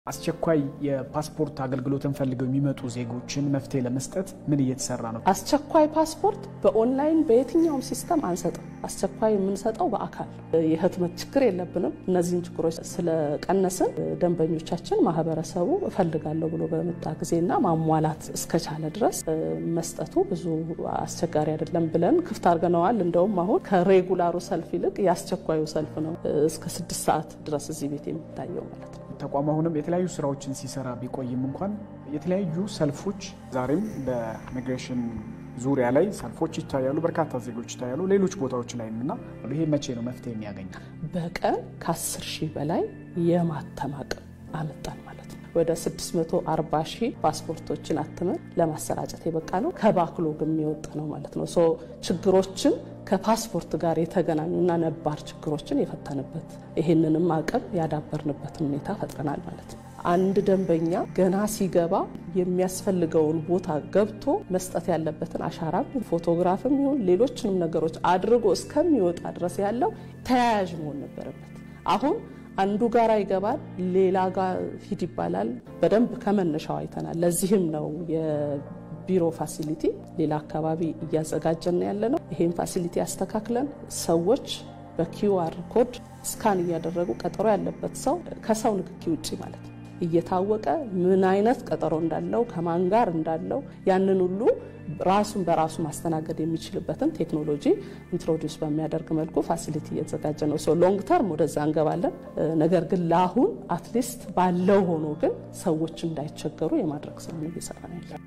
አስቸኳይ የፓስፖርት አገልግሎትን ፈልገው የሚመጡ ዜጎችን መፍትሄ ለመስጠት ምን እየተሰራ ነው? አስቸኳይ ፓስፖርት በኦንላይን በየትኛውም ሲስተም አንሰጥም። አስቸኳይ የምንሰጠው በአካል የህትመት ችግር የለብንም። እነዚህን ችግሮች ስለቀነስን ደንበኞቻችን ማህበረሰቡ እፈልጋለሁ ብሎ በመጣ ጊዜና ማሟላት እስከቻለ ድረስ መስጠቱ ብዙ አስቸጋሪ አይደለም ብለን ክፍት አድርገነዋል። እንደውም አሁን ከሬጉላሩ ሰልፍ ይልቅ የአስቸኳዩ ሰልፍ ነው እስከ ስድስት ሰዓት ድረስ እዚህ ቤት የሚታየው ማለት ነው። ተቋሙ አሁንም የተለያዩ ስራዎችን ሲሰራ ቢቆይም እንኳን የተለያዩ ሰልፎች ዛሬም በኢሚግሬሽን ዙሪያ ላይ ሰልፎች ይታያሉ። በርካታ ዜጎች ይታያሉ፣ ሌሎች ቦታዎች ላይም እና ይሄ መቼ ነው መፍትሄ የሚያገኘው? በቀን ከ10 ሺህ በላይ የማተም አቅም አመጣን ማለት ነው። ወደ 640 ሺህ ፓስፖርቶችን አትመን ለማሰራጨት የበቃ ነው። ከባክሎግ የሚወጣ ነው ማለት ነው። ሶ ችግሮችን ከፓስፖርት ጋር የተገናኙና ነባር ችግሮችን የፈታንበት ይህንንም አቅም ያዳበርንበትን ሁኔታ ፈጥረናል ማለት ነው። አንድ ደንበኛ ገና ሲገባ የሚያስፈልገውን ቦታ ገብቶ መስጠት ያለበትን አሻራም ፎቶግራፍም ይሁን ሌሎችንም ነገሮች አድርጎ እስከሚወጣ ድረስ ያለው ተያያዥ መሆን ነበረበት። አሁን አንዱ ጋራ ይገባል፣ ሌላ ጋር ሂድ ይባላል። በደንብ ከመነሻው አይተናል። ለዚህም ነው ቢሮ ፋሲሊቲ ሌላ አካባቢ እያዘጋጀን ያለ ነው። ይሄን ፋሲሊቲ ያስተካክለን ሰዎች በኪውአር ኮድ ስካን እያደረጉ ቀጠሮ ያለበት ሰው ከሰው ንክኪ ውጭ ማለት ነው እየታወቀ ምን አይነት ቀጠሮ እንዳለው ከማን ጋር እንዳለው ያንን ሁሉ ራሱን በራሱ ማስተናገድ የሚችልበትን ቴክኖሎጂ ኢንትሮዲውስ በሚያደርግ መልኩ ፋሲሊቲ እየተዘጋጀ ነው። ሶ ሎንግ ተርም ወደዛ እንገባለን። ነገር ግን ለአሁን አትሊስት ባለው ሆኖ ግን ሰዎች እንዳይቸገሩ የማድረግ ስራ ነው እየሰራ ነው ያለ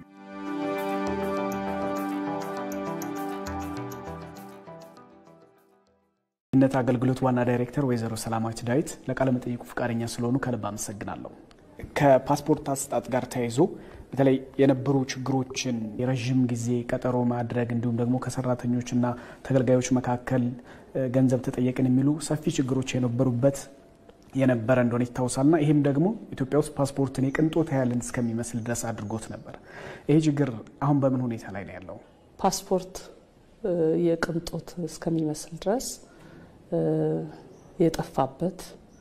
ነት አገልግሎት ዋና ዳይሬክተር ወይዘሮ ሰላማዊት ዳዊት ለቃለ መጠይቁ ፈቃደኛ ስለሆኑ ከልብ አመሰግናለሁ። ከፓስፖርት አሰጣጥ ጋር ተያይዞ በተለይ የነበሩ ችግሮችን የረዥም ጊዜ ቀጠሮ ማድረግ እንዲሁም ደግሞ ከሰራተኞችና ተገልጋዮች መካከል ገንዘብ ተጠየቅን የሚሉ ሰፊ ችግሮች የነበሩበት የነበረ እንደሆነ ይታወሳልና ይህም ደግሞ ኢትዮጵያ ውስጥ ፓስፖርትን የቅንጦት ያህልን እስከሚመስል ድረስ አድርጎት ነበር። ይሄ ችግር አሁን በምን ሁኔታ ላይ ነው ያለው? ፓስፖርት የቅንጦት እስከሚመስል ድረስ የጠፋበት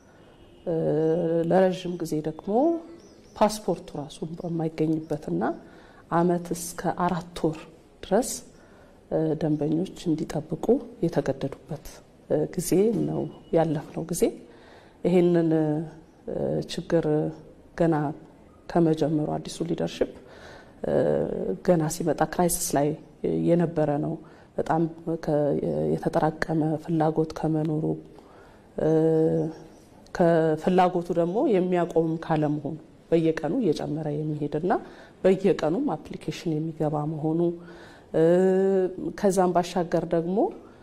ለረዥም ጊዜ ደግሞ ፓስፖርቱ ራሱ በማይገኝበትና ዓመት እስከ አራት ወር ድረስ ደንበኞች እንዲጠብቁ የተገደዱበት ጊዜ ነው ያለፍነው ጊዜ። ይሄንን ችግር ገና ከመጀመሩ አዲሱ ሊደርሽፕ ገና ሲመጣ ክራይሲስ ላይ የነበረ ነው። በጣም የተጠራቀመ ፍላጎት ከመኖሩ ከፍላጎቱ ደግሞ የሚያቆም ካለመሆኑ በየቀኑ እየጨመረ የሚሄድና በየቀኑም አፕሊኬሽን የሚገባ መሆኑ ከዛም ባሻገር ደግሞ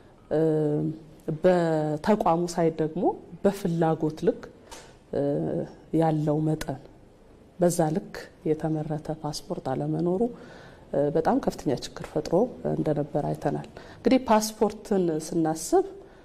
በተቋሙ ሳይድ ደግሞ በፍላጎት ልክ ያለው መጠን በዛ ልክ የተመረተ ፓስፖርት አለመኖሩ በጣም ከፍተኛ ችግር ፈጥሮ እንደነበር አይተናል። እንግዲህ ፓስፖርትን ስናስብ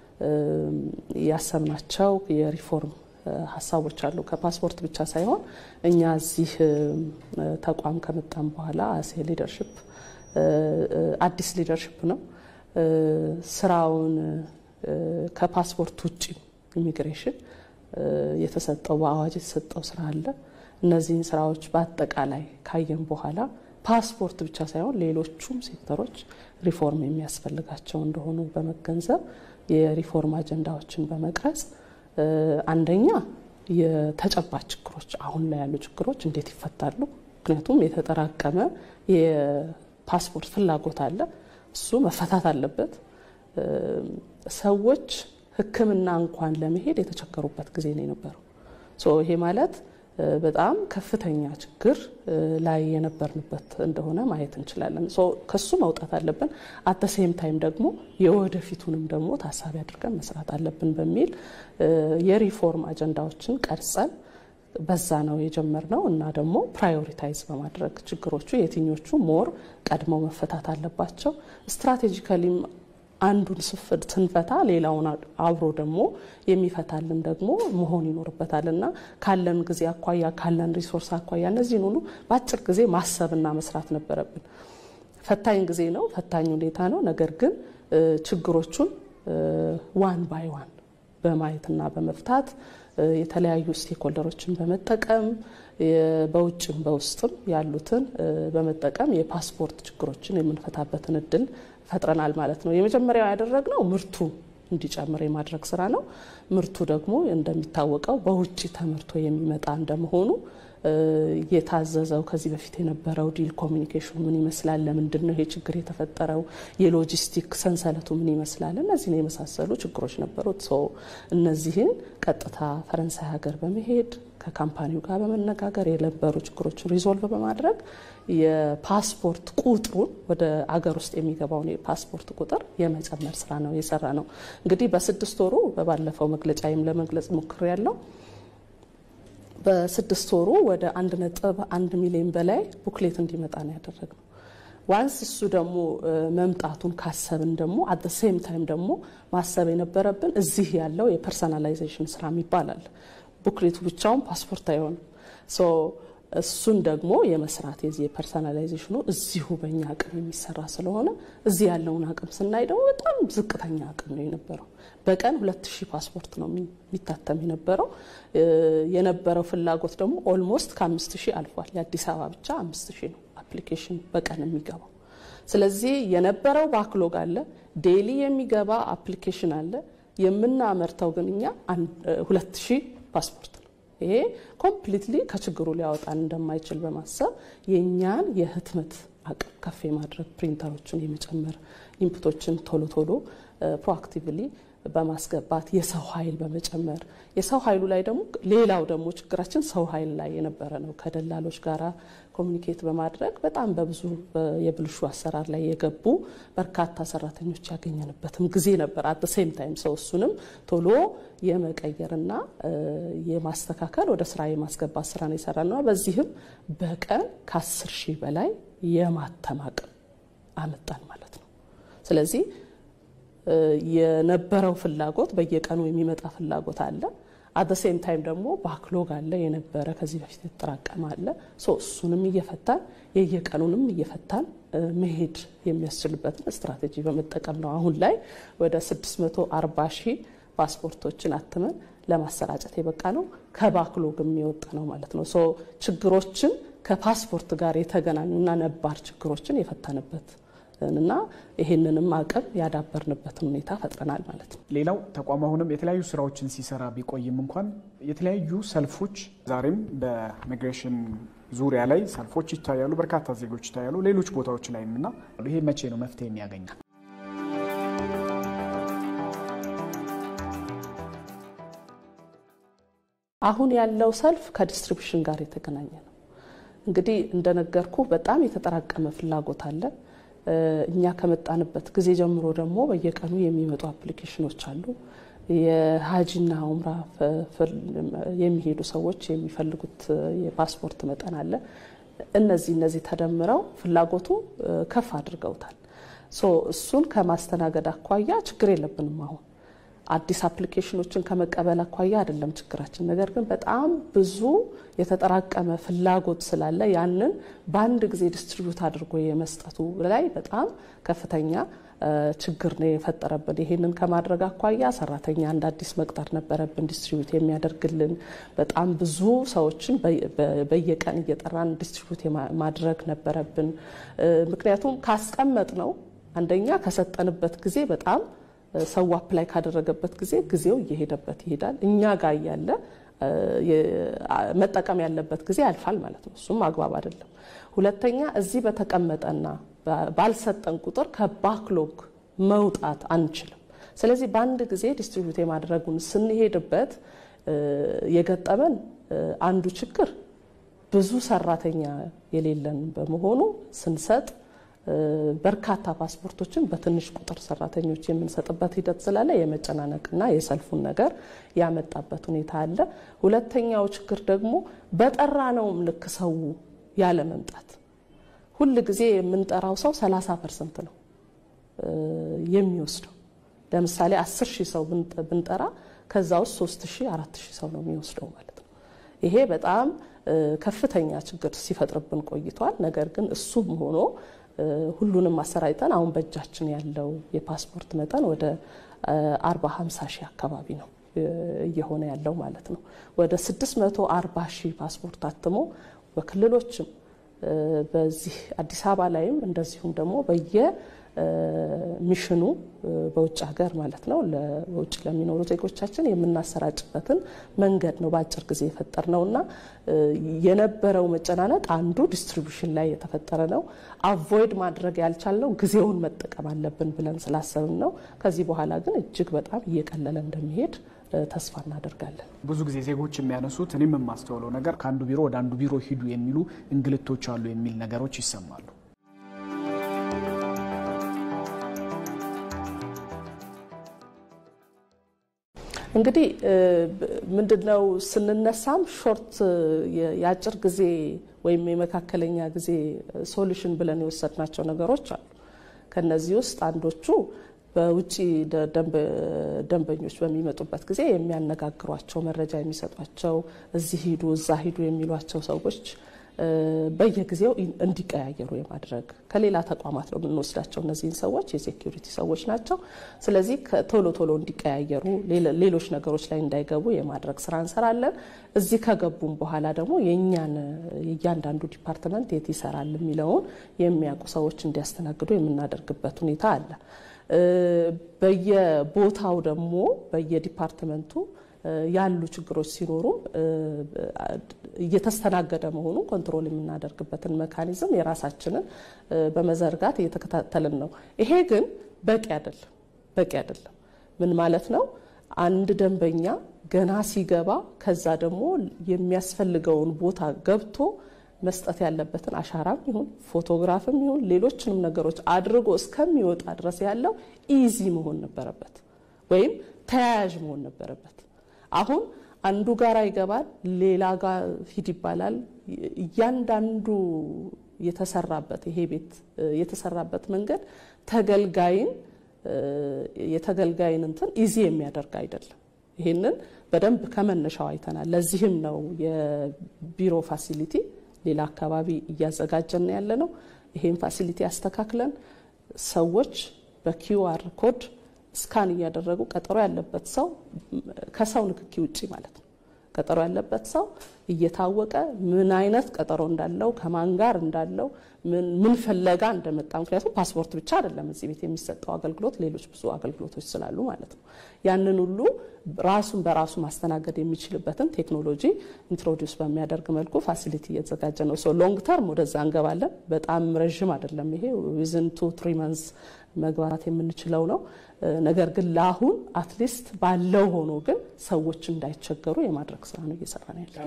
ያሰብናቸው የሪፎርም ሀሳቦች አሉ። ከፓስፖርት ብቻ ሳይሆን እኛ እዚህ ተቋም ከመጣም በኋላ አሴ ሊደርሽፕ አዲስ ሊደርሽፕ ነው ስራውን ከፓስፖርት ውጭ ኢሚግሬሽን የተሰጠው በአዋጅ የተሰጠው ስራ አለ። እነዚህን ስራዎች በአጠቃላይ ካየን በኋላ ፓስፖርት ብቻ ሳይሆን ሌሎቹም ሴክተሮች ሪፎርም የሚያስፈልጋቸው እንደሆኑ በመገንዘብ የሪፎርም አጀንዳዎችን በመቅረጽ አንደኛ የተጨባጭ ችግሮች አሁን ላይ ያሉ ችግሮች እንዴት ይፈታሉ? ምክንያቱም የተጠራቀመ የፓስፖርት ፍላጎት አለ። እሱ መፈታት አለበት። ሰዎች ሕክምና እንኳን ለመሄድ የተቸገሩበት ጊዜ ነው የነበረው። ይሄ ማለት በጣም ከፍተኛ ችግር ላይ የነበርንበት እንደሆነ ማየት እንችላለን። ከሱ መውጣት አለብን። አተ ሴም ታይም ደግሞ የወደፊቱንም ደግሞ ታሳቢ አድርገን መስራት አለብን በሚል የሪፎርም አጀንዳዎችን ቀርጸን በዛ ነው የጀመርነው እና ደግሞ ፕራዮሪታይዝ በማድረግ ችግሮቹ የትኞቹ ሞር ቀድመው መፈታት አለባቸው ስትራቴጂካሊም አንዱን ስንፈታ ሌላውን አብሮ ደግሞ የሚፈታልን ደግሞ መሆን ይኖርበታል እና ካለን ጊዜ አኳያ ካለን ሪሶርስ አኳያ እነዚህን ሁሉ በአጭር ጊዜ ማሰብና መስራት ነበረብን። ፈታኝ ጊዜ ነው፣ ፈታኝ ሁኔታ ነው። ነገር ግን ችግሮቹን ዋን ባይ ዋን በማየትና በመፍታት የተለያዩ ስቴክሆልደሮችን በመጠቀም በውጭም በውስጥም ያሉትን በመጠቀም የፓስፖርት ችግሮችን የምንፈታበትን እድል ፈጥረናል ማለት ነው። የመጀመሪያው ያደረግነው ምርቱ እንዲጨምር የማድረግ ስራ ነው። ምርቱ ደግሞ እንደሚታወቀው በውጭ ተመርቶ የሚመጣ እንደመሆኑ የታዘዘው ከዚህ በፊት የነበረው ዲል ኮሚኒኬሽኑ ምን ይመስላል? ለምንድን ነው ይሄ ችግር የተፈጠረው? የሎጂስቲክ ሰንሰለቱ ምን ይመስላል? እነዚህን የመሳሰሉ ችግሮች ነበሩት። ሰው እነዚህን ቀጥታ ፈረንሳይ ሀገር በመሄድ ከካምፓኒው ጋር በመነጋገር የነበሩ ችግሮችን ሪዞልቭ በማድረግ የፓስፖርት ቁጥሩን ወደ አገር ውስጥ የሚገባውን የፓስፖርት ቁጥር የመጨመር ስራ ነው የሰራ ነው። እንግዲህ በስድስት ወሩ በባለፈው መግለጫዬም ለመግለጽ ሞክር ያለው በስድስት ወሩ ወደ አንድ ነጥብ አንድ ሚሊዮን በላይ ቡክሌት እንዲመጣ ነው ያደረግነው። ዋንስ እሱ ደግሞ መምጣቱን ካሰብን ደግሞ አት ሴም ታይም ደግሞ ማሰብ የነበረብን እዚህ ያለው የፐርሰናላይዜሽን ስራ ይባላል። ቡክሌቱ ብቻውን ፓስፖርት አይሆንም። እሱን ደግሞ የመስራት የዚህ የፐርሰናላይዜሽኑ እዚሁ በእኛ አቅም የሚሰራ ስለሆነ እዚህ ያለውን አቅም ስናይ ደግሞ በጣም ዝቅተኛ አቅም ነው የነበረው። በቀን ሁለት ሺህ ፓስፖርት ነው የሚታተም የነበረው። የነበረው ፍላጎት ደግሞ ኦልሞስት ከአምስት ሺህ አልፏል። የአዲስ አበባ ብቻ አምስት ሺህ ነው አፕሊኬሽን በቀን የሚገባው። ስለዚህ የነበረው ባክሎግ አለ፣ ዴይሊ የሚገባ አፕሊኬሽን አለ። የምናመርተው ግን እኛ ሁለት ሺህ ፓስፖርት ነው። ይሄ ኮምፕሊትሊ ከችግሩ ሊያወጣን እንደማይችል በማሰብ የእኛን የህትመት አቅም ከፍ የማድረግ ፕሪንተሮችን የመጨመር ኢንፑቶችን ቶሎ ቶሎ ፕሮአክቲቭሊ በማስገባት የሰው ኃይል በመጨመር የሰው ኃይሉ ላይ ደግሞ ሌላው ደግሞ ችግራችን ሰው ኃይል ላይ የነበረ ነው። ከደላሎች ጋራ ኮሚኒኬት በማድረግ በጣም በብዙ የብልሹ አሰራር ላይ የገቡ በርካታ ሰራተኞች ያገኘንበትም ጊዜ ነበር። አት ሴም ታይም ሰው እሱንም ቶሎ የመቀየርና የማስተካከል ወደ ስራ የማስገባት ስራ ነው የሰራ ነው። በዚህም በቀን ከአስር ሺህ በላይ የማተም አቅም አመጣን ማለት ነው። ስለዚህ የነበረው ፍላጎት በየቀኑ የሚመጣ ፍላጎት አለ። አት ሴም ታይም ደግሞ ባክሎግ አለ የነበረ ከዚህ በፊት የተጠራቀመ አለ። እሱንም እየፈታን የየቀኑንም እየፈታን መሄድ የሚያስችልበትን ስትራቴጂ በመጠቀም ነው አሁን ላይ ወደ 640 ሺህ ፓስፖርቶችን አትመን ለማሰራጨት የበቃ ነው። ከባክሎግ የሚወጣ ነው ማለት ነው። ችግሮችን ከፓስፖርት ጋር የተገናኙና ነባር ችግሮችን የፈታንበት እና ይህንንም አቅም ያዳበርንበትን ሁኔታ ፈጥረናል ማለት ነው። ሌላው ተቋም አሁንም የተለያዩ ስራዎችን ሲሰራ ቢቆይም እንኳን የተለያዩ ሰልፎች ዛሬም በኢሚግሬሽን ዙሪያ ላይ ሰልፎች ይታያሉ፣ በርካታ ዜጎች ይታያሉ፣ ሌሎች ቦታዎች ላይም እና ይሄ መቼ ነው መፍትሄ የሚያገኘው? አሁን ያለው ሰልፍ ከዲስትሪቢሽን ጋር የተገናኘ ነው። እንግዲህ እንደነገርኩ በጣም የተጠራቀመ ፍላጎት አለ። እኛ ከመጣንበት ጊዜ ጀምሮ ደግሞ በየቀኑ የሚመጡ አፕሊኬሽኖች አሉ። የሀጂና ኡምራ የሚሄዱ ሰዎች የሚፈልጉት የፓስፖርት መጠን አለ። እነዚህ እነዚህ ተደምረው ፍላጎቱ ከፍ አድርገውታል። እሱን ከማስተናገድ አኳያ ችግር የለብንም አሁን አዲስ አፕሊኬሽኖችን ከመቀበል አኳያ አይደለም ችግራችን። ነገር ግን በጣም ብዙ የተጠራቀመ ፍላጎት ስላለ ያንን በአንድ ጊዜ ዲስትሪቢዩት አድርጎ የመስጠቱ ላይ በጣም ከፍተኛ ችግር ነው የፈጠረብን። ይሄንን ከማድረግ አኳያ ሰራተኛ እንደ አዲስ መቅጠር ነበረብን፣ ዲስትሪቢዩት የሚያደርግልን በጣም ብዙ ሰዎችን በየቀን እየጠራን ዲስትሪቢዩት ማድረግ ነበረብን። ምክንያቱም ካስቀመጥ ነው አንደኛ ከሰጠንበት ጊዜ በጣም ሰው አፕላይ ካደረገበት ጊዜ ጊዜው እየሄደበት ይሄዳል። እኛ ጋር እያለ መጠቀም ያለበት ጊዜ ያልፋል ማለት ነው። እሱም አግባብ አይደለም። ሁለተኛ እዚህ በተቀመጠና ባልሰጠን ቁጥር ከባክሎግ መውጣት አንችልም። ስለዚህ በአንድ ጊዜ ዲስትሪቢዩት የማድረጉን ስንሄድበት የገጠመን አንዱ ችግር ብዙ ሰራተኛ የሌለን በመሆኑ ስንሰጥ በርካታ ፓስፖርቶችን በትንሽ ቁጥር ሰራተኞች የምንሰጥበት ሂደት ስላለ የመጨናነቅና የሰልፉን ነገር ያመጣበት ሁኔታ አለ። ሁለተኛው ችግር ደግሞ በጠራ ነውም ልክ ሰው ያለ መምጣት ሁል ጊዜ የምንጠራው ሰው 30 ፐርሰንት ነው የሚወስደው። ለምሳሌ 10 ሺህ ሰው ብንጠራ ከዛ ውስጥ 3 ሺህ 4 ሺህ ሰው ነው የሚወስደው ማለት ነው። ይሄ በጣም ከፍተኛ ችግር ሲፈጥርብን ቆይቷል። ነገር ግን እሱም ሆኖ ሁሉንም አሰራጭተን አሁን በእጃችን ያለው የፓስፖርት መጠን ወደ 40 50 ሺህ አካባቢ ነው እየሆነ ያለው ማለት ነው። ወደ 640 ሺህ ፓስፖርት አትሞ በክልሎችም በዚህ አዲስ አበባ ላይም እንደዚሁም ደግሞ በየ ሚሽኑ በውጭ ሀገር ማለት ነው በውጭ ለሚኖሩ ዜጎቻችን የምናሰራጭበትን መንገድ ነው በአጭር ጊዜ የፈጠር ነው እና የነበረው መጨናነቅ አንዱ ዲስትሪቢሽን ላይ የተፈጠረ ነው። አቮይድ ማድረግ ያልቻልነው ጊዜውን መጠቀም አለብን ብለን ስላሰብን ነው። ከዚህ በኋላ ግን እጅግ በጣም እየቀለለ እንደሚሄድ ተስፋ እናደርጋለን። ብዙ ጊዜ ዜጎች የሚያነሱት እኔም የማስተውለው ነገር ከአንዱ ቢሮ ወደ አንዱ ቢሮ ሂዱ የሚሉ እንግልቶች አሉ የሚል ነገሮች ይሰማሉ። እንግዲህ ምንድነው ስንነሳም ሾርት የአጭር ጊዜ ወይም የመካከለኛ ጊዜ ሶሉሽን ብለን የወሰድናቸው ነገሮች አሉ። ከነዚህ ውስጥ አንዶቹ በውጭ ደንበኞች በሚመጡበት ጊዜ የሚያነጋግሯቸው መረጃ የሚሰጧቸው እዚህ ሂዱ እዛ ሂዱ የሚሏቸው ሰዎች በየጊዜው እንዲቀያየሩ የማድረግ ከሌላ ተቋማት ነው የምንወስዳቸው። እነዚህን ሰዎች የሴኪሪቲ ሰዎች ናቸው። ስለዚህ ቶሎ ቶሎ እንዲቀያየሩ፣ ሌሎች ነገሮች ላይ እንዳይገቡ የማድረግ ስራ እንሰራለን። እዚህ ከገቡም በኋላ ደግሞ የእኛን እያንዳንዱ ዲፓርትመንት የት ይሰራል የሚለውን የሚያውቁ ሰዎች እንዲያስተናግዱ የምናደርግበት ሁኔታ አለ። በየቦታው ደግሞ በየዲፓርትመንቱ ያሉ ችግሮች ሲኖሩ እየተስተናገደ መሆኑን ኮንትሮል የምናደርግበትን መካኒዝም የራሳችንን በመዘርጋት እየተከታተልን ነው። ይሄ ግን በቂ አይደለም፣ በቂ አይደለም። ምን ማለት ነው? አንድ ደንበኛ ገና ሲገባ ከዛ ደግሞ የሚያስፈልገውን ቦታ ገብቶ መስጠት ያለበትን አሻራም ይሁን ፎቶግራፍም ይሁን ሌሎችንም ነገሮች አድርጎ እስከሚወጣ ድረስ ያለው ኢዚ መሆን ነበረበት፣ ወይም ተያያዥ መሆን ነበረበት። አሁን አንዱ ጋራ ይገባል፣ ሌላ ጋር ሂድ ይባላል። እያንዳንዱ የተሰራበት ይሄ ቤት የተሰራበት መንገድ ተገልጋይን የተገልጋይን እንትን ኢዚ የሚያደርግ አይደለም። ይሄንን በደንብ ከመነሻው አይተናል። ለዚህም ነው የቢሮ ፋሲሊቲ ሌላ አካባቢ እያዘጋጀን ያለ ነው። ይሄን ፋሲሊቲ አስተካክለን ሰዎች በኪዩአር ኮድ ስካን እያደረጉ ቀጠሮ ያለበት ሰው ከሰው ንክኪ ውጪ ማለት ነው። ቀጠሮ ያለበት ሰው እየታወቀ ምን አይነት ቀጠሮ እንዳለው ከማን ጋር እንዳለው ምን ፍለጋ እንደመጣ ምክንያቱም ፓስፖርት ብቻ አይደለም እዚህ ቤት የሚሰጠው አገልግሎት ሌሎች ብዙ አገልግሎቶች ስላሉ ማለት ነው። ያንን ሁሉ ራሱን በራሱ ማስተናገድ የሚችልበትን ቴክኖሎጂ ኢንትሮዲውስ በሚያደርግ መልኩ ፋሲሊቲ እየተዘጋጀ ነው። ሶ ሎንግ ተርም ወደዛ እንገባለን። በጣም ረዥም አይደለም ይሄ ዊዝን ቱ ትሪ መንዝ መግባት የምንችለው ነው። ነገር ግን ለአሁን አትሊስት ባለው ሆኖ ግን ሰዎች እንዳይቸገሩ የማድረግ ስራ ነው እየሰራ ነው ያለ።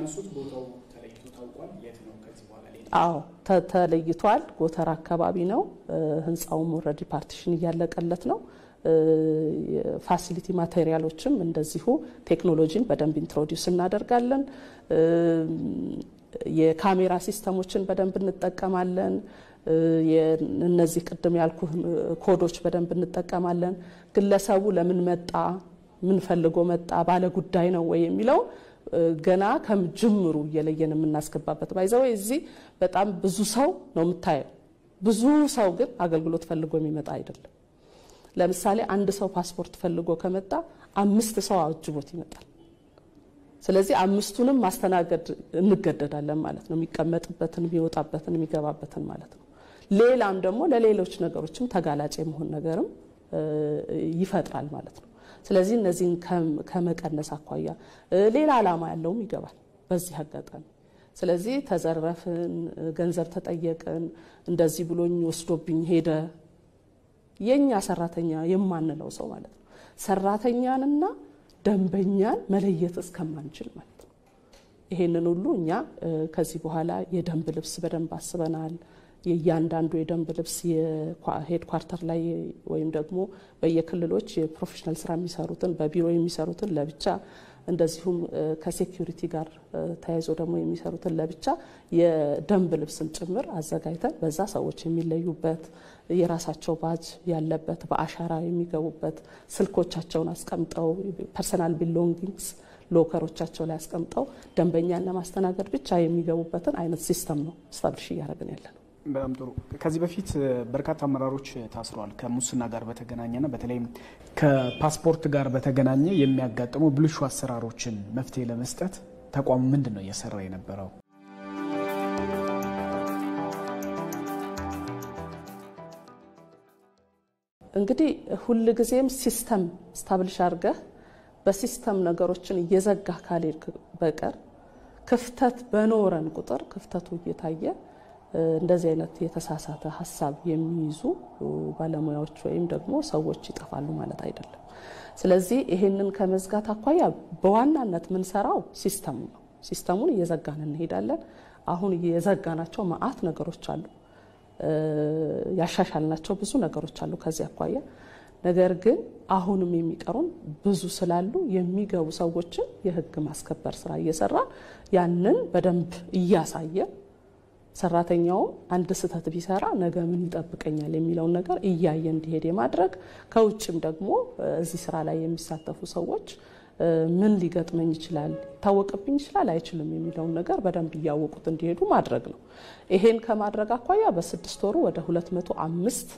አዎ ተለይቷል። ጎተራ አካባቢ ነው። ህንፃውም ኦልሬዲ ፓርቲሽን እያለቀለት ነው። ፋሲሊቲ ማቴሪያሎችም እንደዚሁ ቴክኖሎጂን በደንብ ኢንትሮዲውስ እናደርጋለን። የካሜራ ሲስተሞችን በደንብ እንጠቀማለን። እነዚህ ቅድም ያልኩ ኮዶች በደንብ እንጠቀማለን። ግለሰቡ ለምን መጣ፣ ምን ፈልጎ መጣ፣ ባለ ጉዳይ ነው ወይ የሚለው ገና ከጅምሩ እየለየን የምናስገባበት ባይዘው እዚህ በጣም ብዙ ሰው ነው የምታየው። ብዙ ሰው ግን አገልግሎት ፈልጎ የሚመጣ አይደለም። ለምሳሌ አንድ ሰው ፓስፖርት ፈልጎ ከመጣ አምስት ሰው አጅቦት ይመጣል። ስለዚህ አምስቱንም ማስተናገድ እንገደዳለን ማለት ነው። የሚቀመጥበትን፣ የሚወጣበትን፣ የሚገባበትን ማለት ነው። ሌላም ደግሞ ለሌሎች ነገሮችም ተጋላጭ የመሆን ነገርም ይፈጥራል ማለት ነው። ስለዚህ እነዚህን ከመቀነስ አኳያ ሌላ ዓላማ ያለውም ይገባል በዚህ አጋጣሚ። ስለዚህ ተዘረፍን፣ ገንዘብ ተጠየቅን፣ እንደዚህ ብሎኝ ወስዶብኝ ሄደ የኛ ሰራተኛ የማንለው ሰው ማለት ነው ሰራተኛንና ደንበኛን መለየት እስከማንችል ማለት ነው። ይሄንን ሁሉ እኛ ከዚህ በኋላ የደንብ ልብስ በደንብ አስበናል። የእያንዳንዱ የደንብ ልብስ የሄድ ኳርተር ላይ ወይም ደግሞ በየክልሎች የፕሮፌሽናል ስራ የሚሰሩትን በቢሮ የሚሰሩትን ለብቻ እንደዚሁም ከሴኪሪቲ ጋር ተያይዞ ደግሞ የሚሰሩትን ለብቻ የደንብ ልብስን ጭምር አዘጋጅተን በዛ ሰዎች የሚለዩበት የራሳቸው ባጅ ያለበት በአሻራ የሚገቡበት ስልኮቻቸውን አስቀምጠው ፐርሰናል ቢሎንጊንግስ ሎከሮቻቸው ላይ አስቀምጠው ደንበኛን ለማስተናገድ ብቻ የሚገቡበትን አይነት ሲስተም ነው ስታብሊሽ እያደረግን ያለ ነው። በጣም ጥሩ። ከዚህ በፊት በርካታ አመራሮች ታስረዋል። ከሙስና ጋር በተገናኘና በተለይም ከፓስፖርት ጋር በተገናኘ የሚያጋጥሙ ብልሹ አሰራሮችን መፍትሄ ለመስጠት ተቋሙ ምንድን ነው እየሰራ የነበረው? እንግዲህ ሁል ጊዜም ሲስተም ስታብሊሽ አድርገህ በሲስተም ነገሮችን እየዘጋ ካልሄድክ በቀር ክፍተት በኖረን ቁጥር ክፍተቱ እየታየ እንደዚህ አይነት የተሳሳተ ሀሳብ የሚይዙ ባለሙያዎች ወይም ደግሞ ሰዎች ይጠፋሉ ማለት አይደለም። ስለዚህ ይሄንን ከመዝጋት አኳያ በዋናነት የምንሰራው ሲስተሙ ነው። ሲስተሙን እየዘጋን እንሄዳለን። አሁን የዘጋናቸው መዓት ነገሮች አሉ፣ ያሻሻልናቸው ብዙ ነገሮች አሉ ከዚህ አኳያ ነገር ግን አሁንም የሚቀሩን ብዙ ስላሉ የሚገቡ ሰዎችን የሕግ ማስከበር ስራ እየሰራ ያንን በደንብ እያሳየ ሰራተኛውም አንድ ስህተት ቢሰራ ነገ ምን ይጠብቀኛል የሚለውን ነገር እያየ እንዲሄድ የማድረግ ከውጭም ደግሞ እዚህ ስራ ላይ የሚሳተፉ ሰዎች ምን ሊገጥመኝ ይችላል፣ ይታወቅብኝ ይችላል፣ አይችልም የሚለውን ነገር በደንብ እያወቁት እንዲሄዱ ማድረግ ነው። ይሄን ከማድረግ አኳያ በስድስት ወሩ ወደ ሁለት መቶ አምስት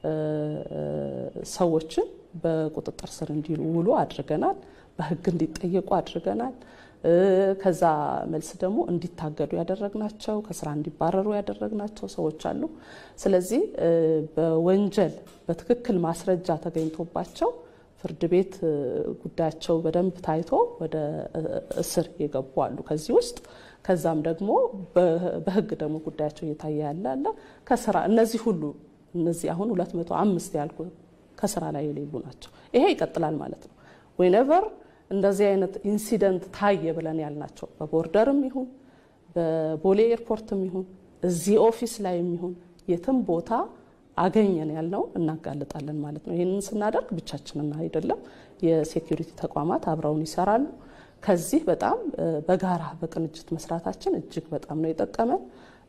ሰዎችን በቁጥጥር ስር እንዲውሉ አድርገናል። በህግ እንዲጠየቁ አድርገናል። ከዛ መልስ ደግሞ እንዲታገዱ ያደረግናቸው ከስራ እንዲባረሩ ያደረግናቸው ሰዎች አሉ። ስለዚህ በወንጀል በትክክል ማስረጃ ተገኝቶባቸው ፍርድ ቤት ጉዳያቸው በደንብ ታይቶ ወደ እስር የገቡ አሉ ከዚህ ውስጥ ከዛም ደግሞ በህግ ደግሞ ጉዳያቸው እየታየ ያለ አለ ከስራ እነዚህ ሁሉ እነዚህ አሁን 205 ያልኩ ከስራ ላይ የሌሉ ናቸው። ይሄ ይቀጥላል ማለት ነው። ዌኔቨር እንደዚህ አይነት ኢንሲደንት ታየ ብለን ያልናቸው በቦርደርም ይሁን በቦሌ ኤርፖርትም ይሁን እዚህ ኦፊስ ላይ የሚሆን የትም ቦታ አገኘን ያልነው እናጋልጣለን ማለት ነው። ይህንን ስናደርግ ብቻችንን አይደለም፣ የሴኩሪቲ ተቋማት አብረውን ይሰራሉ። ከዚህ በጣም በጋራ በቅንጅት መስራታችን እጅግ በጣም ነው የጠቀመን።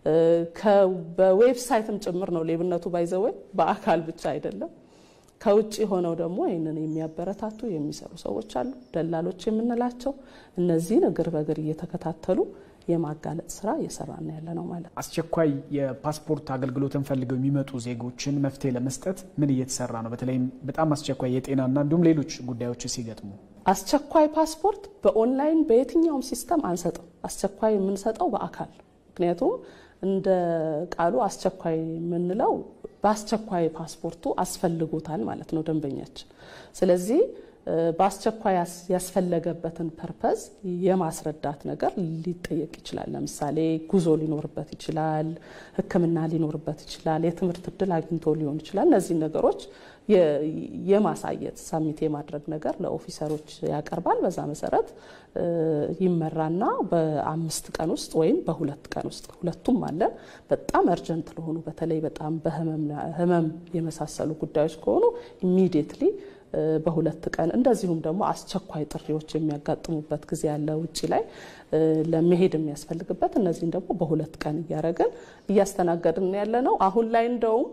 በዌብሳይትም ጭምር ነው ሌብነቱ ባይዘወይ በአካል ብቻ አይደለም። ከውጭ ሆነው ደግሞ ይህንን የሚያበረታቱ የሚሰሩ ሰዎች አሉ፣ ደላሎች የምንላቸው እነዚህን እግር በእግር እየተከታተሉ የማጋለጥ ስራ እየሰራን ያለ ነው ማለት ነው። አስቸኳይ የፓስፖርት አገልግሎትን ፈልገው የሚመጡ ዜጎችን መፍትሄ ለመስጠት ምን እየተሰራ ነው? በተለይም በጣም አስቸኳይ የጤናና እንዲሁም ሌሎች ጉዳዮች ሲገጥሙ አስቸኳይ ፓስፖርት በኦንላይን በየትኛውም ሲስተም አንሰጥም። አስቸኳይ የምንሰጠው በአካል ምክንያቱም እንደ ቃሉ አስቸኳይ የምንለው በአስቸኳይ ፓስፖርቱ አስፈልጎታል ማለት ነው ደንበኛችን። ስለዚህ በአስቸኳይ ያስፈለገበትን ፐርፐዝ የማስረዳት ነገር ሊጠየቅ ይችላል። ለምሳሌ ጉዞ ሊኖርበት ይችላል፣ ሕክምና ሊኖርበት ይችላል፣ የትምህርት እድል አግኝቶ ሊሆን ይችላል። እነዚህ ነገሮች የማሳየት ሳሚት የማድረግ ነገር ለኦፊሰሮች ያቀርባል። በዛ መሰረት ይመራና በአምስት ቀን ውስጥ ወይም በሁለት ቀን ውስጥ ሁለቱም አለን። በጣም እርጀንት ለሆኑ በተለይ በጣም በህመም የመሳሰሉ ጉዳዮች ከሆኑ ኢሚዲየትሊ በሁለት ቀን እንደዚሁም ደግሞ አስቸኳይ ጥሪዎች የሚያጋጥሙበት ጊዜ ያለ ውጭ ላይ ለመሄድ የሚያስፈልግበት እነዚህን ደግሞ በሁለት ቀን እያደረግን እያስተናገድን ያለ ነው። አሁን ላይ እንደውም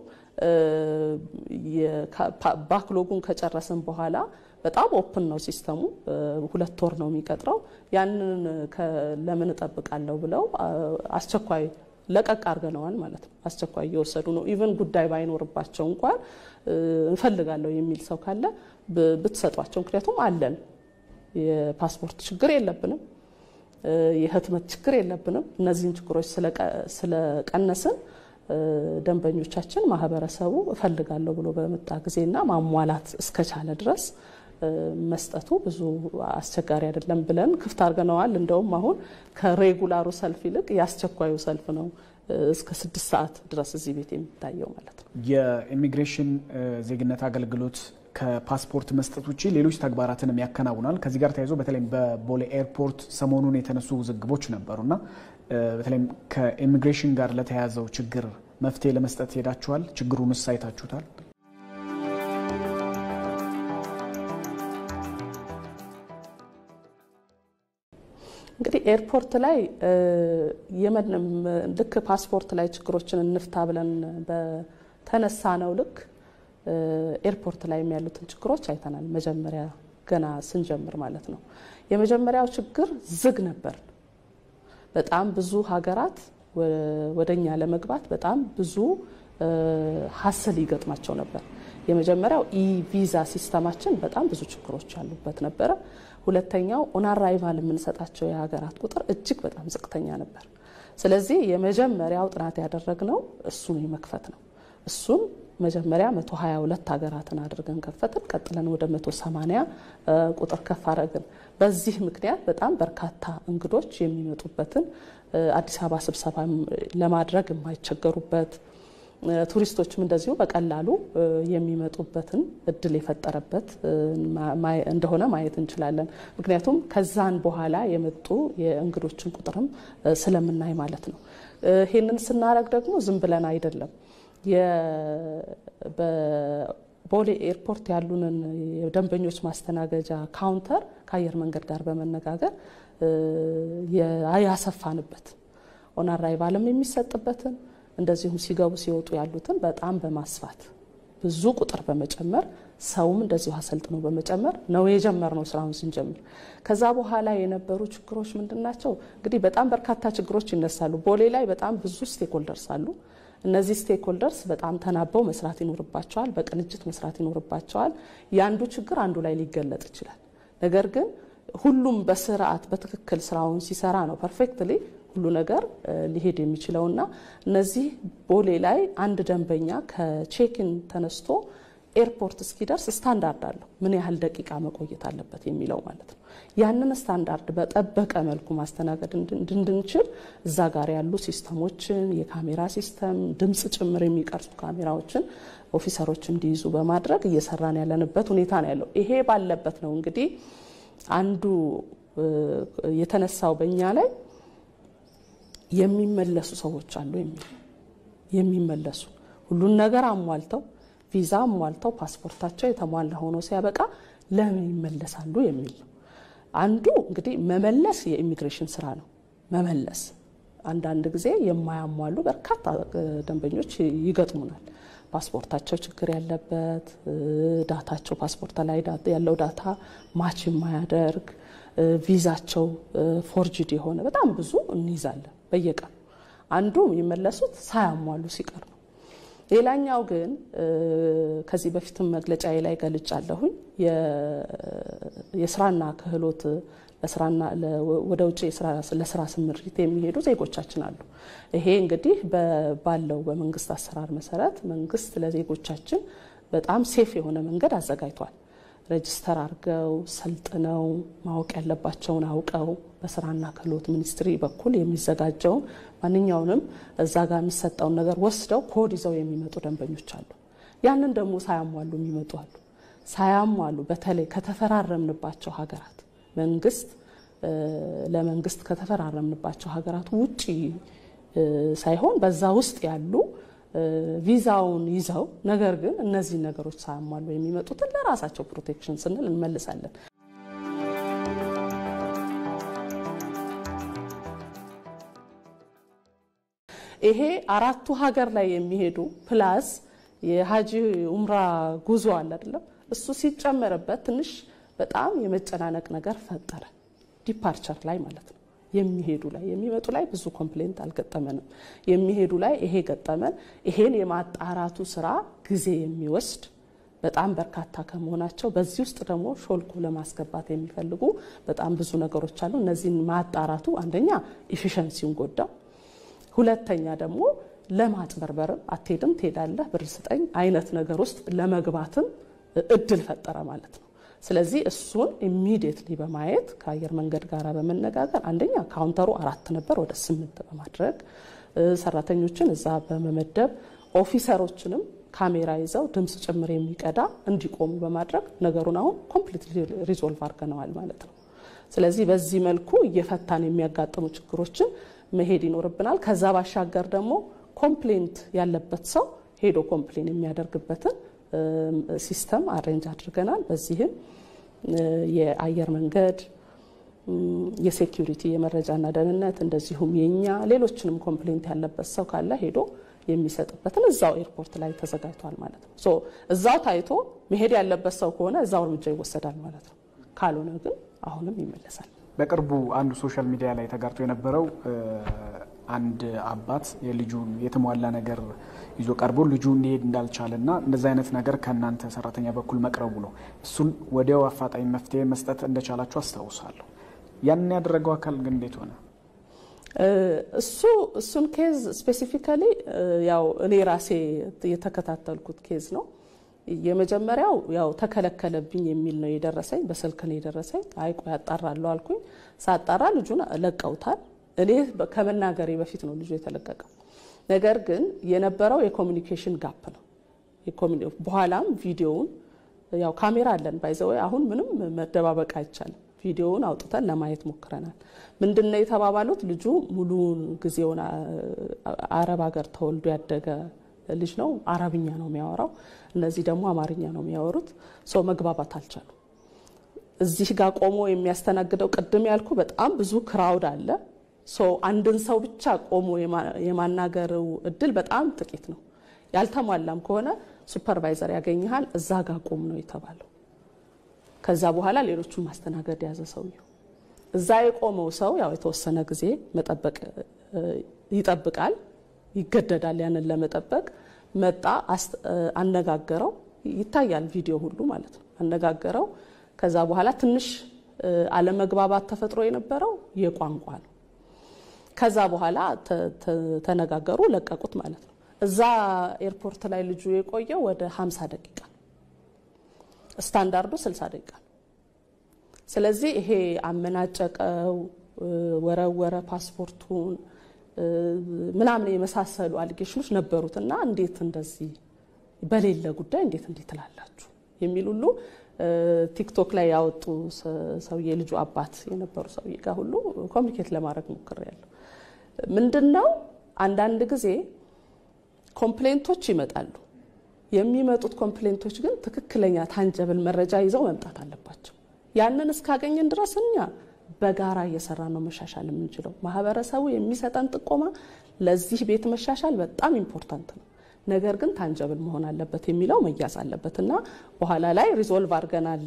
ባክሎጉን ከጨረስን በኋላ በጣም ኦፕን ነው ሲስተሙ። ሁለት ወር ነው የሚቀጥረው። ያንን ለምን እጠብቃለሁ ብለው አስቸኳይ ለቀቅ አድርገነዋል ማለት ነው። አስቸኳይ እየወሰዱ ነው። ኢቨን ጉዳይ ባይኖርባቸው እንኳን እንፈልጋለሁ የሚል ሰው ካለ ብትሰጧቸው፣ ምክንያቱም አለን። የፓስፖርት ችግር የለብንም፣ የህትመት ችግር የለብንም። እነዚህን ችግሮች ስለቀነስን ደንበኞቻችን ማህበረሰቡ እፈልጋለሁ ብሎ በመጣ ጊዜና ማሟላት እስከቻለ ድረስ መስጠቱ ብዙ አስቸጋሪ አይደለም ብለን ክፍት አድርገነዋል። እንደውም አሁን ከሬጉላሩ ሰልፍ ይልቅ የአስቸኳዩ ሰልፍ ነው እስከ ስድስት ሰዓት ድረስ እዚህ ቤት የሚታየው ማለት ነው። የኢሚግሬሽን ዜግነት አገልግሎት ከፓስፖርት መስጠት ውጭ ሌሎች ተግባራትንም ያከናውናል። ከዚህ ጋር ተያይዞ በተለይም በቦሌ ኤርፖርት ሰሞኑን የተነሱ ውዝግቦች ነበሩና በተለይም ከኢሚግሬሽን ጋር ለተያያዘው ችግር መፍትሄ ለመስጠት ሄዳችኋል? ችግሩንስ አይታችሁታል? እንግዲህ ኤርፖርት ላይ ልክ ፓስፖርት ላይ ችግሮችን እንፍታ ብለን በተነሳ ነው ልክ ኤርፖርት ላይ ያሉትን ችግሮች አይተናል። መጀመሪያ ገና ስንጀምር ማለት ነው። የመጀመሪያው ችግር ዝግ ነበር። በጣም ብዙ ሀገራት ወደኛ ለመግባት በጣም ብዙ ሀስል ይገጥማቸው ነበር። የመጀመሪያው ኢቪዛ ሲስተማችን በጣም ብዙ ችግሮች ያሉበት ነበረ። ሁለተኛው ኦን አራይቫል የምንሰጣቸው የሀገራት ቁጥር እጅግ በጣም ዝቅተኛ ነበር። ስለዚህ የመጀመሪያው ጥናት ያደረግነው እሱን የመክፈት ነው። እሱን መጀመሪያ 122 ሀገራትን አድርገን ከፈትን። ቀጥለን ወደ 180 ቁጥር ከፍ አደረግን። በዚህ ምክንያት በጣም በርካታ እንግዶች የሚመጡበትን አዲስ አበባ ስብሰባ ለማድረግ የማይቸገሩበት ቱሪስቶችም እንደዚሁ በቀላሉ የሚመጡበትን እድል የፈጠረበት እንደሆነ ማየት እንችላለን። ምክንያቱም ከዛን በኋላ የመጡ የእንግዶችን ቁጥርም ስለምናይ ማለት ነው። ይህንን ስናደርግ ደግሞ ዝም ብለን አይደለም። በቦሌ ኤርፖርት ያሉንን የደንበኞች ማስተናገጃ ካውንተር ከአየር መንገድ ጋር በመነጋገር ያሰፋንበት ኦን አራይቫልም የሚሰጥበትን እንደዚሁም ሲገቡ ሲወጡ ያሉትን በጣም በማስፋት ብዙ ቁጥር በመጨመር ሰውም እንደዚሁ አሰልጥኖ በመጨመር ነው የጀመርነው ስራውን ስንጀምር። ከዛ በኋላ የነበሩ ችግሮች ምንድን ናቸው? እንግዲህ በጣም በርካታ ችግሮች ይነሳሉ። ቦሌ ላይ በጣም ብዙ ስቴክሆልደርስ አሉ። እነዚህ ስቴክሆልደርስ በጣም ተናበው መስራት ይኖርባቸዋል። በቅንጅት መስራት ይኖርባቸዋል። የአንዱ ችግር አንዱ ላይ ሊገለጥ ይችላል። ነገር ግን ሁሉም በስርዓት በትክክል ስራውን ሲሰራ ነው ፐርፌክትሊ ሁሉ ነገር ሊሄድ የሚችለውና እነዚህ ቦሌ ላይ አንድ ደንበኛ ከቼክን ተነስቶ ኤርፖርት እስኪደርስ ስታንዳርድ አለው። ምን ያህል ደቂቃ መቆየት አለበት የሚለው ማለት ነው። ያንን ስታንዳርድ በጠበቀ መልኩ ማስተናገድ እንድንችል እዛ ጋር ያሉ ሲስተሞችን፣ የካሜራ ሲስተም፣ ድምፅ ጭምር የሚቀርጹ ካሜራዎችን ኦፊሰሮች እንዲይዙ በማድረግ እየሰራን ያለንበት ሁኔታ ነው ያለው። ይሄ ባለበት ነው እንግዲህ አንዱ የተነሳው በእኛ ላይ የሚመለሱ ሰዎች አሉ የሚል የሚመለሱ ሁሉን ነገር አሟልተው ቪዛ አሟልተው ፓስፖርታቸው የተሟላ ሆኖ ሲያበቃ ለምን ይመለሳሉ የሚል ነው። አንዱ እንግዲህ መመለስ የኢሚግሬሽን ስራ ነው። መመለስ አንዳንድ ጊዜ የማያሟሉ በርካታ ደንበኞች ይገጥሙናል። ፓስፖርታቸው ችግር ያለበት ዳታቸው ፓስፖርት ላይ ያለው ዳታ ማች የማያደርግ ቪዛቸው ፎርጅድ የሆነ በጣም ብዙ እንይዛለን በየቀኑ። አንዱ የሚመለሱት ሳያሟሉ ሲቀር ነው። ሌላኛው ግን ከዚህ በፊትም መግለጫዬ ላይ ገልጫለሁኝ የስራና ክህሎት ለስራና ወደ ውጭ ለስራ ስምሪት የሚሄዱ ዜጎቻችን አሉ። ይሄ እንግዲህ ባለው በመንግስት አሰራር መሰረት መንግስት ለዜጎቻችን በጣም ሴፍ የሆነ መንገድ አዘጋጅቷል። ሬጅስተር አድርገው ሰልጥነው ማወቅ ያለባቸውን አውቀው በስራና ክህሎት ሚኒስትሪ በኩል የሚዘጋጀውን ማንኛውንም እዛ ጋር የሚሰጠውን ነገር ወስደው ኮድ ይዘው የሚመጡ ደንበኞች አሉ። ያንን ደግሞ ሳያሟሉ የሚመጡ አሉ። ሳያሟሉ በተለይ ከተፈራረምንባቸው ሀገራት መንግስት ለመንግስት ከተፈራረምንባቸው ሀገራት ውጪ ሳይሆን በዛ ውስጥ ያሉ ቪዛውን ይዘው ነገር ግን እነዚህ ነገሮች ሳያሟሉ የሚመጡትን ለራሳቸው ፕሮቴክሽን ስንል እንመልሳለን። ይሄ አራቱ ሀገር ላይ የሚሄዱ ፕላስ የሀጂ ኡምራ ጉዞ አለ አይደለም፣ እሱ ሲጨመርበት ትንሽ በጣም የመጨናነቅ ነገር ፈጠረ። ዲፓርቸር ላይ ማለት ነው። የሚሄዱ ላይ የሚመጡ ላይ ብዙ ኮምፕሌንት አልገጠመንም። የሚሄዱ ላይ ይሄ ገጠመን። ይሄን የማጣራቱ ስራ ጊዜ የሚወስድ በጣም በርካታ ከመሆናቸው በዚህ ውስጥ ደግሞ ሾልኮ ለማስገባት የሚፈልጉ በጣም ብዙ ነገሮች አሉ። እነዚህን ማጣራቱ አንደኛ ኢፊሸንሲውን ጎዳው፣ ሁለተኛ ደግሞ ለማጭበርበርም አትሄድም ትሄዳለህ ብር ስጠኝ አይነት ነገር ውስጥ ለመግባትም እድል ፈጠረ ማለት ነው። ስለዚህ እሱን ኢሚዲየትሊ በማየት ከአየር መንገድ ጋር በመነጋገር አንደኛ ካውንተሩ አራት ነበር ወደ ስምንት በማድረግ ሰራተኞችን እዛ በመመደብ ኦፊሰሮችንም ካሜራ ይዘው ድምፅ ጭምር የሚቀዳ እንዲቆሙ በማድረግ ነገሩን አሁን ኮምፕሊትሊ ሪዞልቭ አድርገነዋል ማለት ነው። ስለዚህ በዚህ መልኩ እየፈታን የሚያጋጥሙ ችግሮችን መሄድ ይኖርብናል። ከዛ ባሻገር ደግሞ ኮምፕሌንት ያለበት ሰው ሄዶ ኮምፕሌን የሚያደርግበትን ሲስተም አሬንጅ አድርገናል። በዚህም የአየር መንገድ የሴኪሪቲ የመረጃና ደህንነት እንደዚሁም የኛ ሌሎችንም ኮምፕሌንት ያለበት ሰው ካለ ሄዶ የሚሰጥበትን እዛው ኤርፖርት ላይ ተዘጋጅቷል ማለት ነው። ሶ እዛው ታይቶ መሄድ ያለበት ሰው ከሆነ እዛው እርምጃ ይወሰዳል ማለት ነው። ካልሆነ ግን አሁንም ይመለሳል። በቅርቡ አንዱ ሶሻል ሚዲያ ላይ ተጋርቶ የነበረው አንድ አባት የልጁን የተሟላ ነገር ይዞ ቀርቦ ልጁ እንዲሄድ እንዳልቻለና እንደዚህ አይነት ነገር ከእናንተ ሰራተኛ በኩል መቅረቡ ነው። እሱን ወዲያው አፋጣኝ መፍትሄ መስጠት እንደቻላችሁ አስታውሳለሁ። ያንን ያደረገው አካል ግን እንዴት ሆነ? እሱ እሱን ኬዝ ስፔሲፊካሊ ያው እኔ ራሴ የተከታተልኩት ኬዝ ነው። የመጀመሪያው ያው ተከለከለብኝ የሚል ነው የደረሰኝ። በስልክ ነው የደረሰኝ። አይ ቆይ አጣራለሁ አልኩኝ። ሳጣራ ልጁን ለቀውታል። እኔ ከመናገሬ በፊት ነው ልጁ የተለቀቀው። ነገር ግን የነበረው የኮሚኒኬሽን ጋፕ ነው። በኋላም ቪዲዮውን ያው ካሜራ አለን ባይዘወይ አሁን ምንም መደባበቅ አይቻልም። ቪዲዮውን አውጥተን ለማየት ሞክረናል። ምንድን ነው የተባባሉት? ልጁ ሙሉውን ጊዜውን አረብ ሀገር ተወልዶ ያደገ ልጅ ነው። አረብኛ ነው የሚያወራው። እነዚህ ደግሞ አማርኛ ነው የሚያወሩት። ሰው መግባባት አልቻሉ። እዚህ ጋር ቆሞ የሚያስተናግደው ቅድም ያልኩ በጣም ብዙ ክራውድ አለ። አንድን ሰው ብቻ ቆሞ የማናገረው እድል በጣም ጥቂት ነው። ያልተሟላም ከሆነ ሱፐርቫይዘር ያገኝሃል። እዛ ጋር ቆም ነው የተባለው። ከዛ በኋላ ሌሎቹን ማስተናገድ ያዘ ሰውየው። እዛ የቆመው ሰው ያው የተወሰነ ጊዜ መጠበቅ ይጠብቃል፣ ይገደዳል ያንን ለመጠበቅ መጣ፣ አነጋገረው። ይታያል ቪዲዮ ሁሉ ማለት ነው። አነጋገረው። ከዛ በኋላ ትንሽ አለመግባባት ተፈጥሮ የነበረው የቋንቋ ነው። ከዛ በኋላ ተነጋገሩ፣ ለቀቁት ማለት ነው። እዛ ኤርፖርት ላይ ልጁ የቆየው ወደ 50 ደቂቃ ስታንዳርዱ 60 ደቂቃ ነው። ስለዚህ ይሄ አመናጨቀው፣ ወረወረ ፓስፖርቱን ምናምን የመሳሰሉ አሊጌሽኖች ነበሩት እና እንዴት እንደዚህ በሌለ ጉዳይ እንዴት እንዲህ ትላላችሁ የሚል ሁሉ ቲክቶክ ላይ ያወጡ ሰውዬ ልጁ አባት የነበሩ ሰውዬ ጋር ሁሉ ኮሚኒኬት ለማድረግ ሞክሬያለሁ። ምንድን ነው አንዳንድ ጊዜ ኮምፕሌንቶች ይመጣሉ። የሚመጡት ኮምፕሌንቶች ግን ትክክለኛ ታንጀብል መረጃ ይዘው መምጣት አለባቸው። ያንን እስካገኘን ድረስ እኛ በጋራ እየሰራ ነው መሻሻል የምንችለው። ማህበረሰቡ የሚሰጠን ጥቆማ ለዚህ ቤት መሻሻል በጣም ኢምፖርታንት ነው። ነገር ግን ታንጀብል መሆን አለበት የሚለው መያዝ አለበት እና በኋላ ላይ ሪዞልቭ አድርገናል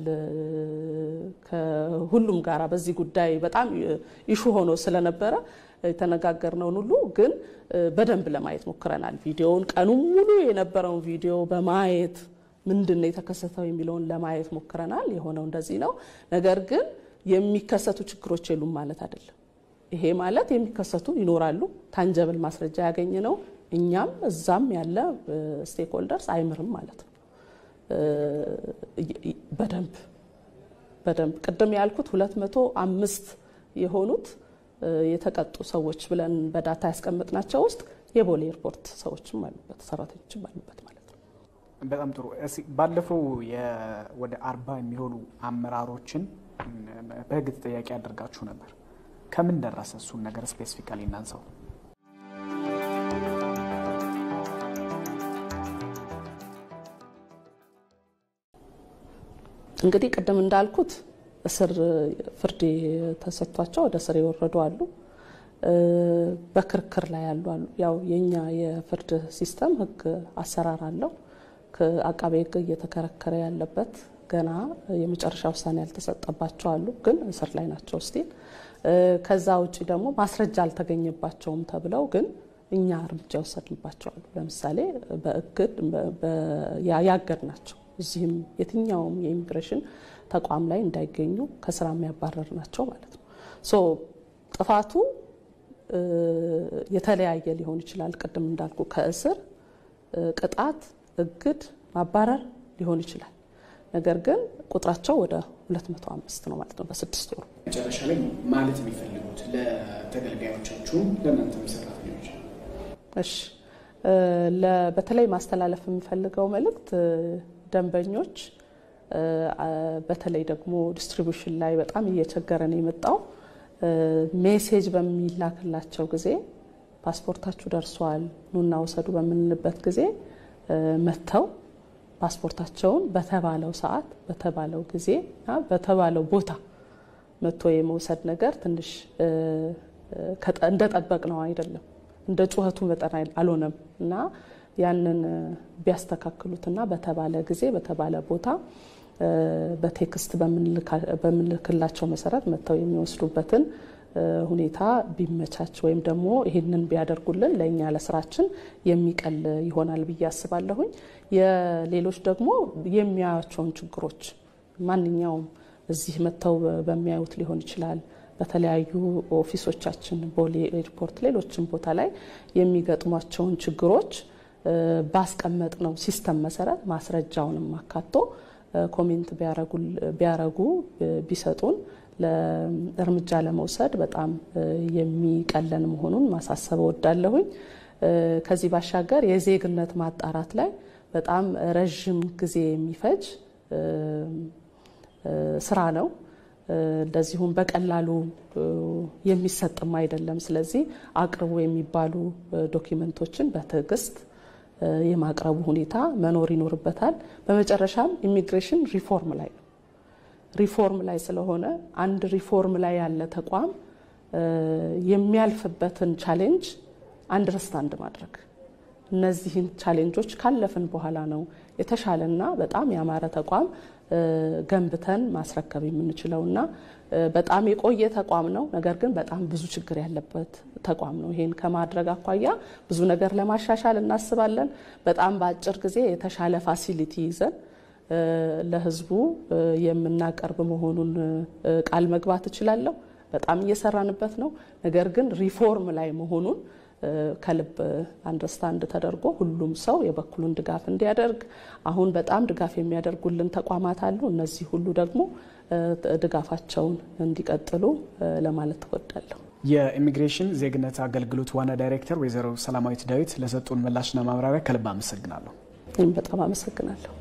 ከሁሉም ጋራ በዚህ ጉዳይ በጣም ኢሹ ሆኖ ስለነበረ የተነጋገርነውን ሁሉ ግን በደንብ ለማየት ሞክረናል። ቪዲዮውን ቀኑን ሙሉ የነበረውን ቪዲዮ በማየት ምንድን ነው የተከሰተው የሚለውን ለማየት ሞክረናል። የሆነው እንደዚህ ነው። ነገር ግን የሚከሰቱ ችግሮች የሉም ማለት አይደለም። ይሄ ማለት የሚከሰቱ ይኖራሉ። ታንጀብል ማስረጃ ያገኘ ነው እኛም እዛም ያለ ስቴክሆልደርስ አይምርም ማለት ነው። በደንብ በደንብ ቅድም ያልኩት ሁለት መቶ አምስት የሆኑት የተቀጡ ሰዎች ብለን በዳታ ያስቀመጥናቸው ውስጥ የቦሌ ኤርፖርት ሰዎችም አሉበት፣ ሰራተኞችም አሉበት ማለት ነው። በጣም ጥሩ። ባለፈው ወደ አርባ የሚሆኑ አመራሮችን በህግ ተጠያቂ አድርጋችሁ ነበር። ከምን ደረሰ? እሱን ነገር ስፔሲፊካሊ እናንሳው። እንግዲህ ቅድም እንዳልኩት እስር ፍርድ ተሰጥቷቸው ወደ እስር የወረዱ አሉ። በክርክር ላይ ያሉ አሉ። ያው የኛ የፍርድ ሲስተም ህግ አሰራር አለው። ከአቃቤ ህግ እየተከረከረ ያለበት ገና የመጨረሻ ውሳኔ ያልተሰጠባቸው አሉ፣ ግን እስር ላይ ናቸው ስቲል። ከዛ ውጭ ደግሞ ማስረጃ አልተገኘባቸውም ተብለው ግን እኛ እርምጃ ወሰድንባቸው አሉ። ለምሳሌ በእግድ ያገድ ናቸው እዚህም የትኛውም የኢሚግሬሽን ተቋም ላይ እንዳይገኙ ከስራ የሚያባረር ናቸው ማለት ነው። ሶ ጥፋቱ የተለያየ ሊሆን ይችላል። ቅድም እንዳልኩ ከእስር ቅጣት፣ እግድ፣ ማባረር ሊሆን ይችላል። ነገር ግን ቁጥራቸው ወደ 205 ነው ማለት ነው በስድስት ወሩ። መጨረሻ ላይ ማለት የሚፈልጉት ለተገልጋዮቻችሁም ለእናንተም ሰራተኞች? እሺ በተለይ ማስተላለፍ የምፈልገው መልእክት ደንበኞች በተለይ ደግሞ ዲስትሪቢዩሽን ላይ በጣም እየቸገረን የመጣው ሜሴጅ በሚላክላቸው ጊዜ ፓስፖርታችሁ ደርሷል ኑና ውሰዱ በምንልበት ጊዜ መጥተው ፓስፖርታቸውን በተባለው ሰዓት በተባለው ጊዜ እና በተባለው ቦታ መጥቶ የመውሰድ ነገር ትንሽ እንደጠበቅ ነው አይደለም፣ እንደ ጩኸቱ መጠን አልሆነም እና ያንን ቢያስተካክሉትና በተባለ ጊዜ በተባለ ቦታ በቴክስት በምንልክላቸው መሰረት መጥተው የሚወስዱበትን ሁኔታ ቢመቻች ወይም ደግሞ ይህንን ቢያደርጉልን ለእኛ ለስራችን የሚቀል ይሆናል ብዬ አስባለሁኝ። የሌሎች ደግሞ የሚያያቸውን ችግሮች ማንኛውም እዚህ መጥተው በሚያዩት ሊሆን ይችላል በተለያዩ ኦፊሶቻችን ቦሌ ኤርፖርት፣ ሌሎችም ቦታ ላይ የሚገጥሟቸውን ችግሮች ባስቀመጥ ነው ሲስተም መሰረት ማስረጃውንም አካቶ ኮሜንት ቢያረጉ ቢሰጡን እርምጃ ለመውሰድ በጣም የሚቀለን መሆኑን ማሳሰብ እወዳለሁኝ። ከዚህ ባሻገር የዜግነት ማጣራት ላይ በጣም ረዥም ጊዜ የሚፈጅ ስራ ነው። እንደዚሁም በቀላሉ የሚሰጥም አይደለም። ስለዚህ አቅርቡ የሚባሉ ዶኪመንቶችን በትዕግስት የማቅረቡ ሁኔታ መኖር ይኖርበታል። በመጨረሻም ኢሚግሬሽን ሪፎርም ላይ ነው። ሪፎርም ላይ ስለሆነ አንድ ሪፎርም ላይ ያለ ተቋም የሚያልፍበትን ቻሌንጅ አንደርስታንድ ማድረግ እነዚህን ቻሌንጆች ካለፍን በኋላ ነው የተሻለና በጣም ያማረ ተቋም ገንብተን ማስረከብ የምንችለው እና በጣም የቆየ ተቋም ነው። ነገር ግን በጣም ብዙ ችግር ያለበት ተቋም ነው። ይሄን ከማድረግ አኳያ ብዙ ነገር ለማሻሻል እናስባለን። በጣም በአጭር ጊዜ የተሻለ ፋሲሊቲ ይዘን ለሕዝቡ የምናቀርብ መሆኑን ቃል መግባት እችላለሁ። በጣም እየሰራንበት ነው። ነገር ግን ሪፎርም ላይ መሆኑን ከልብ አንደርስታንድ ተደርጎ ሁሉም ሰው የበኩሉን ድጋፍ እንዲያደርግ አሁን በጣም ድጋፍ የሚያደርጉልን ተቋማት አሉ። እነዚህ ሁሉ ደግሞ ድጋፋቸውን እንዲቀጥሉ ለማለት እወዳለሁ። የኢሚግሬሽን ዜግነት አገልግሎት ዋና ዳይሬክተር ወይዘሮ ሰላማዊት ዳዊት ለሰጡን ምላሽና ማብራሪያ ከልብ አመሰግናለሁ። ይህም በጣም አመሰግናለሁ።